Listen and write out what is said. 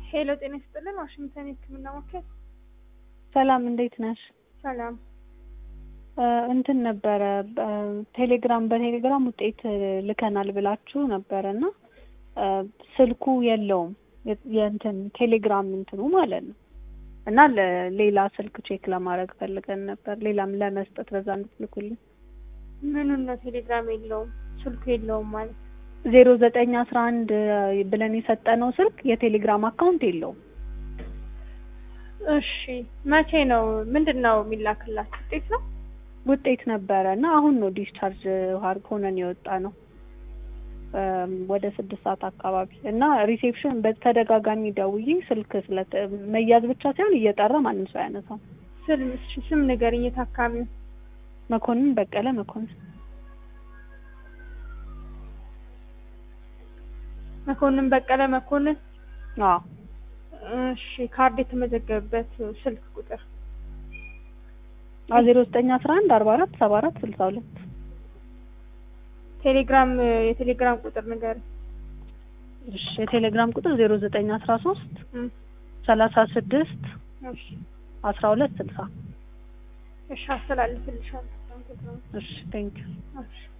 ሄሎ ጤና ይስጥልን ዋሽንግተን የህክምና ማዕከል ሰላም እንዴት ነሽ? ሰላም እንትን ነበረ ቴሌግራም በቴሌግራም ውጤት ልከናል ብላችሁ ነበረ እና ስልኩ የለውም የእንትን ቴሌግራም እንትኑ ማለት ነው እና ሌላ ስልክ ቼክ ለማድረግ ፈልገን ነበር ሌላም ለመስጠት በዛ እንድትልኩልን ምኑን ነው ቴሌግራም የለውም ስልኩ የለውም ማለት ዜሮ ዘጠኝ አስራ አንድ ብለን የሰጠነው ስልክ የቴሌግራም አካውንት የለውም እሺ መቼ ነው ምንድን ነው የሚላክላችሁ ውጤት ነው ውጤት ነበረ እና አሁን ነው ዲስቻርጅ ሆነን የወጣ ነው ወደ ስድስት ሰዓት አካባቢ እና ሪሴፕሽን በተደጋጋሚ ደውዬ ስልክ ስለ መያዝ ብቻ ሳይሆን እየጠራ ማንም ሰው አያነሳም። ስም ስም ንገሪኝ የታካሚው መኮንን በቀለ መኮንን መኮንን በቀለ መኮንን አዎ እሺ ካርድ የተመዘገበበት ስልክ ቁጥር ዜሮ ዘጠኝ አስራ አንድ አርባ አራት ሰባ አራት ስልሳ ሁለት ቴሌግራም የቴሌግራም ቁጥር ንገሪኝ እሺ የቴሌግራም ቁጥር ዜሮ ዘጠኝ አስራ ሶስት ሰላሳ ስድስት እሺ አስራ ሁለት ስልሳ እሺ አስተላልፍልሻለሁ እሺ ቴንኪው እሺ